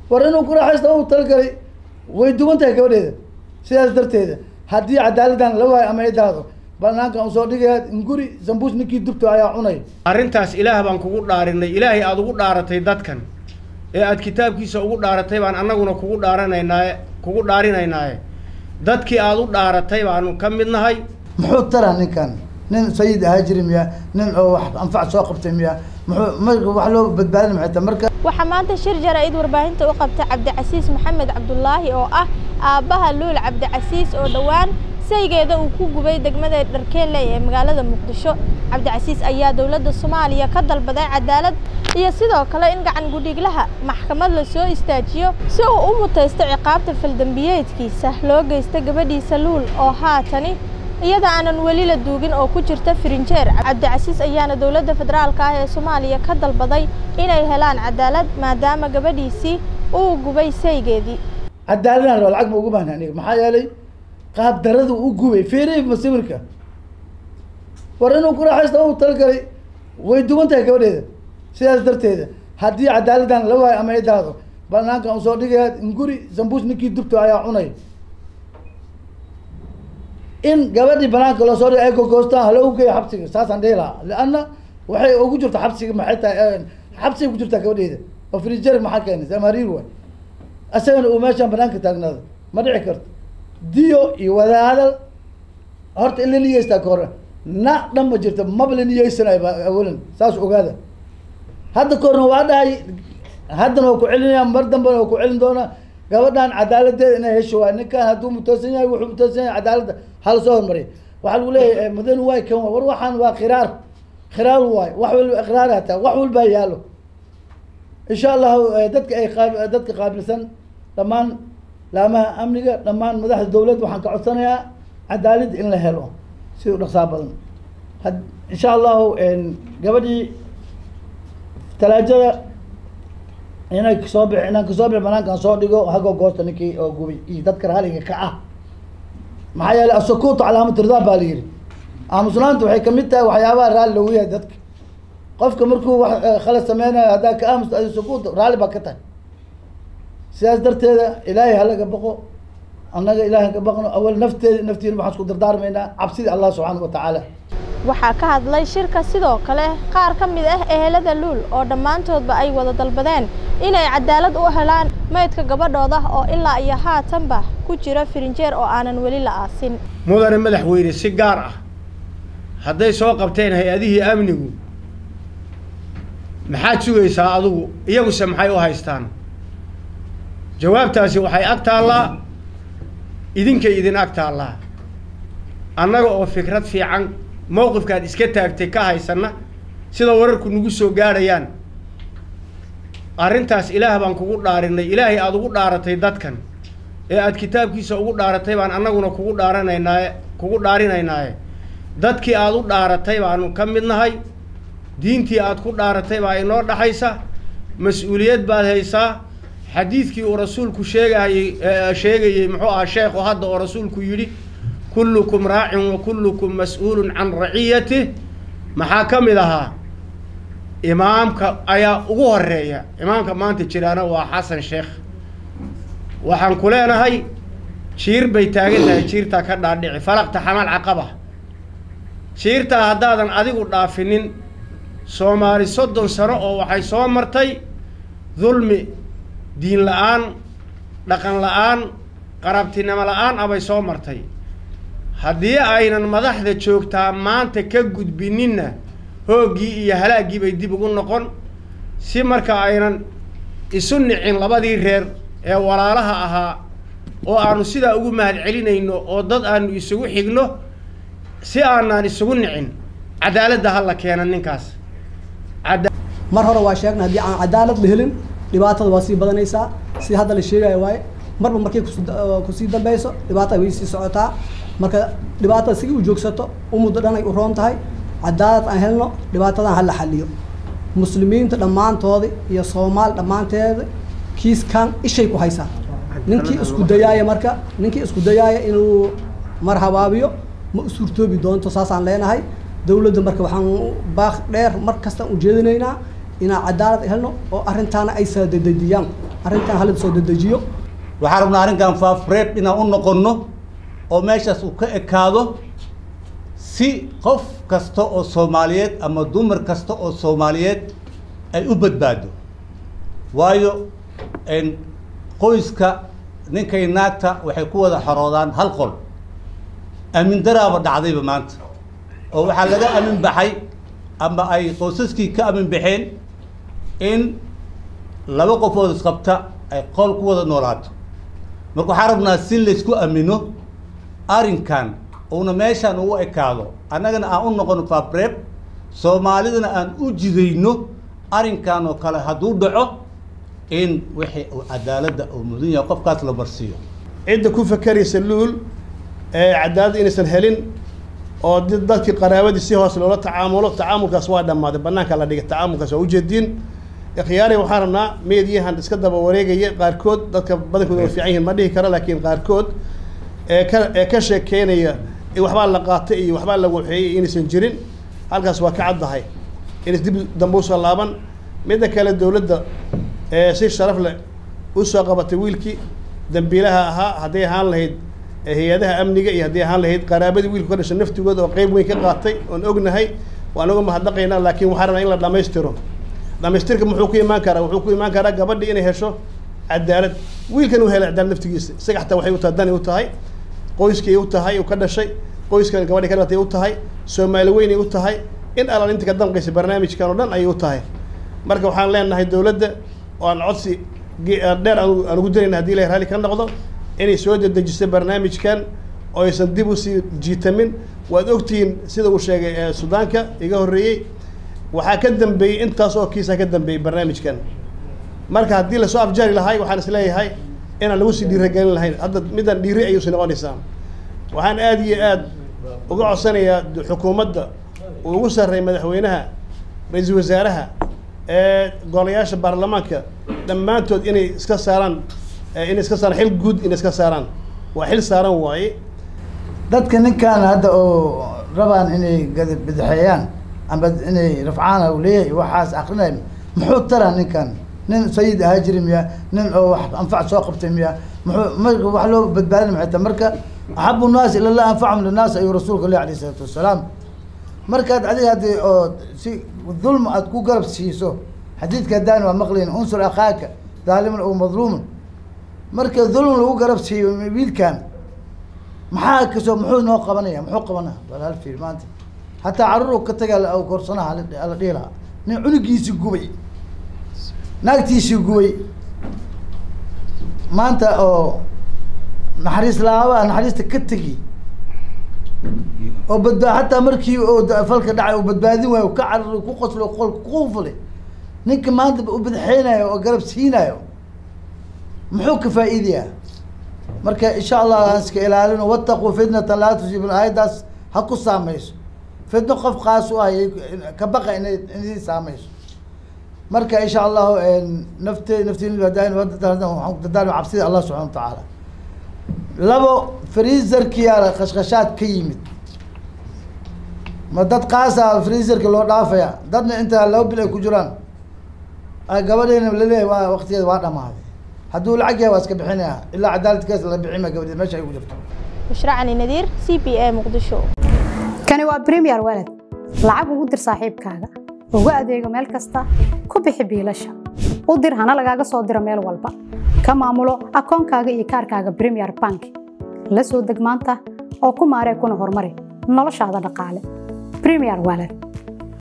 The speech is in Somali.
war inuu ku raaxaysto u talagalay way duwan tahay gabadheeda sidaas darteeda haddii cadaaladdan la waayo ama ay daado banaankan usoo dhigaya nguri zambuus ninkii dubto ayaa cunay arrintaas ilaah baan kugu dhaarinay ilaahay aada ugu dhaaratay dadkan ee aada kitaabkiisa ugu dhaaratay baan annaguna kugu dhaaranaynaaye kugu dhaarinaynaaye dadkii aada u dhaaratay baanu ka mid nahay muxuu taraa ninkan nin sayid ahaa jiri miya nin oo wax anfac soo qabtay miya muxuu ma wax loo badbaadin maxay tahay marka waxaa maanta shir jaraa'id warbaahinta u qabtay cabdicasiis maxamed cabdulaahi oo ah aabbaha luul cabdicasiis oo dhowaan saygeeda uu ku gubay degmada dharkeelle ee magaalada muqdisho cabdicasiis ayaa dowladda soomaaliya ka dalbaday cadaalad iyo sidoo kale in gacan gudhiglaha maxkamad la soo istaajiyo si uu u mutaysto ciqaabta faldambiyeedkiisa loo geysta gabadhiisa luul oo haatani iyada aanan weli la duugin oo ku jirta firinjeer cabdicasiis ayaana dowladda federaalka ah ee soomaaliya ka dalbaday inay helaan cadaalad maadaama gabadhiisii uu gubay saygeedii cadaaladaan raba lacag ma ugu baahna aniga maxaa yeelay qaab daradu u gubay feerey masawirka war inuu ku raaxaysto u talagalay way duwan tahay gabadheeda sidaas darteeda haddii cadaaladdan la waayo ama ay daado banaankan usoo dhigaya nguri zambuus ninkii dubto ayaa cunay in gabadhii banaanka loo soo dhiga ay gogoostaan haloo geeya xabsiga saasaan dhihi lahaa lianna waxay ugu jirta xabsiga maxay tahay xabsiga ku jirtaa gabadheeda oo frijer maxaa keenay samariir waay isagana uu meeshaan banaanka taagnaado ma dhici karto diyo iyo wada hadal horta in la niyeystaa ka hore na dhan ma jirto maba la niyeysanayo ba awalan saas ogaada hadda kahorna waa dhahay haddana waa ku celinaya mar dambena waa ku celin doonaa gabadhan cadaaladeeda inay hesho waay ninkan hadduu mutoosan yahay wuxuu mutoosan yahay cadaaladda hala soo hormariya waxaa lagu leeyahay mudane waay kan waay war waxaan waa khiraar khiraar waay wax walba iqraar hataa wax walbaa yaalo insha allahu dadka ay qaab dadka qaabilsan dhammaan laamaha amniga dhammaan madaxda dawladda waxaan ka codsanayaa cadaalad in la helo si u dhaqsaa badan had insha allahu gabadhii talaajada inay kasoo bix inaan kasoo bix banaankaan soo dhigo hago goosta ninkii oo gubay iyo dadka raaliga ka ah maxaa yeelay asukuutu calaamad ridaa baa la yidhi aamusnaanta waxay kamid tahay waxyaabaha raalli lagu yahay dadka qofka markuu wax khalad sameynayo haddaa ka aamusto adi sukuut raalli baa ka tahay sidaas darteeda ilaahay halaga baqo annaga ilaahay ka baqno awal nafteeda naftiina waxaan isku dardaarmaynaa cabsida allah subxaana wa tacaala waxaa ka hadlay shirka sidoo kale qaar ka mid ah ehelada luul oo dhammaantoodba ay wada dalbadeen inay cadaalad u helaan maydka gabadhooda oo ilaa iyo haatanba ku jira firinjeer oo aanan weli la aasin mudane madaxweyne si gaar ah hadday soo qabteen hay-adihii amnigu maxaad sugaysaa adugu iyaguse maxay u haystaan jawaabtaasi waxay ag taallaa idinkay idin ag taallaa annaga oo fikrad fiican mowqifkaad iska taagtay ka haysanna sida wararku nagu soo gaadhayaan arrintaas ilaah baan kugu dhaarinay ilaahay aada ugu dhaaratay dadkan ee aada kitaabkiisa ugu dhaaratay baan annaguna kugu dhaaranaynaaye kugu dhaarinaynaaye dadkii aada u dhaaratay baanu ka mid nahay diintii aada ku dhaaratay baa inoo dhaxaysa mas-uuliyad baad haysaa xadiidkii uu rasuulku sheegayey sheegayey muxuu ahaa sheekhu hadda oo rasuulku yidhi kullukum raacin wa kullukum mas-uulun can raciyatih maxaa ka mid ahaa imaamka ayaa ugu horeeya imaamka maanta jiraana waa xasan sheekh waxaan ku leenahay jiir bay taagan tahay jiirtaa ka dhaadhici falaqta xamal caqaba jiirtaa haddaadan adigu dhaafinin soomaali soddon sano oo waxay soo martay dulmi diin la-aan dhaqan la-aan qarabtinimo la-aan abay soo martay haddii aynan madaxda joogtaa maanta ka gudbininna hooggii iyo halaaggii bay dib ugu noqon si marka aynan isu nicin labadii reer ee walaalaha ahaa oo aanu sidaa ugu mahad celinayno oo dad aanu isugu xigno si aanaan isugu nicin cadaaladda ha la keena ninkaas mar hore waa sheegnay haddii aan cadaalad la helin dhibaatada waa sii badanaysaa si hadda la sheegaya waaye marba markay kusii dambeyso dhibaatada way sii socotaa marka dhibaatada sigi u joogsato u muddo dhanay u roon tahay cadaalad aan helno dhibaatadan hala xaliyo muslimiinta dhammaantoodi iyo soomaali dhammaanteeda kiiskan ishay ku haysaa ninkii isku dayaaya marka ninkii isku dayaaya inuu mar habaabiyo ma u suurtoobi doonto saasaan leenahay dawladda marka waxaan baaq dheer mar kastaan ujeedinaynaa inaan cadaalad helno oo arrintaana ay saadadejiyaan arrintan hala soo dedejiyo waxaan rabnaa arrinkan faafreeb inaan u noqonno oo meeshaas uu ka ekaado si qof kasta oo soomaaliyeed ama dumar kasta oo soomaaliyeed ay u badbaado waayo qoyska ninkay naagta waxay ku wada xoroodaan hal qol aamin daraaba dhacdayba maanta oo waxaa laga aamin baxay ama ay qoysaskii ka aamin baxeen in laba qofood isqabta ay qol ku wada noolaato marka waxaan rabnaa si laysku aamino arrinkan uuna meeshaan ugu ekaado annagana aan u noqono fabreeb soomaalidana aan u jidayno arrinkan oo kale hadduu dhaco in wixii uu cadaaladda uu mudan yahay qofkaas la marsiiyo cidda ku fakeraysa luul ee cadaaladda inaysan helin oo dadkii qaraabadii si hoos loola tacaamulo tacaamulkaas waa dhammaaday bannaanka la dhigay tacaamulkaas waa ujeediin khiyaari waxaan rabnaa meediyahan iska daba wareegaya qaarkood dadka badankooda way fiican yihiin ma dhihi karo laakiin qaarkood ee ka ee ka sheekeynaya waxbaa la qaatay iyo waxbaa la waxeeyey inaysan jirin halkaas waa ka caddahay inays dib dambe usoo laaban midda kale dowladda ee si sharaf leh usoo qabatay wiilkii dambiilaha ahaa hadday ahaan lahayd hay-adaha amniga iyo hadday ahaan lahayd qaraabadii wiilku ka dhashay naftigooda oo qeyb weyn ka qaatay oon ognahay waan uga mahadnaqaynaa laakiin waxaan rabnaa in la dhammaystiro dhamaystirka muxuu ku imaan karaa wuxuu ku imaan karaa gabadhii inay hesho cadaalad wiilkan uu helay cadaalad naftigiisa isaga xataa waxay u tahay dani u tahay qoyskii u tahay uu ka dhashay qoyskan gabadhii ka dhalatay u tahay soomaali weynay u tahay in alal inta ka damqaysa barnaamijkan oo dhan ayay u tahay marka waxaan leenahay dowladda oo aan codsi dheer aan ugu dirayna hadii ilahay raalli ka noqdo inay soo dedejiso barnaamijkan oo aysan dib usii jiitamin waad ogtihiin sida uu sheegay sudaanka iga horreeyey waxaa ka dambeeyey intaas oo kiisa ka dambeeyey barnaamijkan marka haddii lasoo afjari lahay waxaan is leeyahay inaan lagu sii dhiiragelin lahayn hadda midaan dhiiri ayuusi noqonaysaa waxaan aada iyo aad uga codsanayaa xukuumadda uu ugu sarreey madaxweynaha ra-iisul wasaaraha ee golayaasha baarlamaanka dhammaantood inay iska saaraan inay iska saaraan xil guud inay iska saaraan waa xil saaran waaye dadka ninkan hadda oo rabaan inay badaxeeyaan ama inay rafcaana u leeyahay waxaas akrinay muxuu taraa ninkan nin sayid ahaa jiri miya nin oo wax anfac soo qabtay miya muxuu ma wax loo badbaadin maxay tahay marka axabu nnaas ila llah anfacum linnaas ayuu rasuulka leh alayh isalaatu wasalaam markaad adiga haddii oo si dulma aad ku garab siiso xadiidka haddaan waa maqlayn unsur akhaaka daaliman oo madluuman marka dulm lagu garab siiyo wiilkan maxaa kasoo muxuu noo qabanaya muxuu qabanaa bal hal fiir maanta hataa carruur ka taga korsanaha ala dhihi lahaa nin cunugiisii gubay naagtiisii gubay maanta oo naxariis laabaa naxariista ka tegi oo badbaa hataa markii oo falka dhacay oo badbaadin waayo ka carari ku qoslo qolka kuufulay ninka maanta u badaxeynayo oo garab siinayo muxuu ka faa'iidayaa marka insha allah aan iska ilaalino wattaquu fitnatan laa tusiibun aayaddaas ha ku saameyso fitno qof qaas u ahayay ka baqa inay inay saameyso marka insha allahu nafte naftiin waxaan dadaal cabsida allah subxana wa tacaala labo freezerkiyaa qashqashaad ka yimid ma dad qaasa freezerka loo dhaafaya dadna inta laba bil ay ku jiraan gabadheena laleeyahay waa waktigeeda waa dhamaaday hadduu lacag yahay waa iska bixinaya ilaa cadaaladkaas la bixima gabadheed meesha ay ku jirto bushra nadiir c b a muqdisho kani waa premier walad lacag ugu dir saaxiibkaaga ugu adeego meel kasta ku bixi biilasha u dir hana lagaaga soo diro meel walba ka maamulo akoonkaaga iyo kaarkaaga premier bank la soo deg maanta oo ku maaree kuna horumari noloshaada dhaqaale premier walad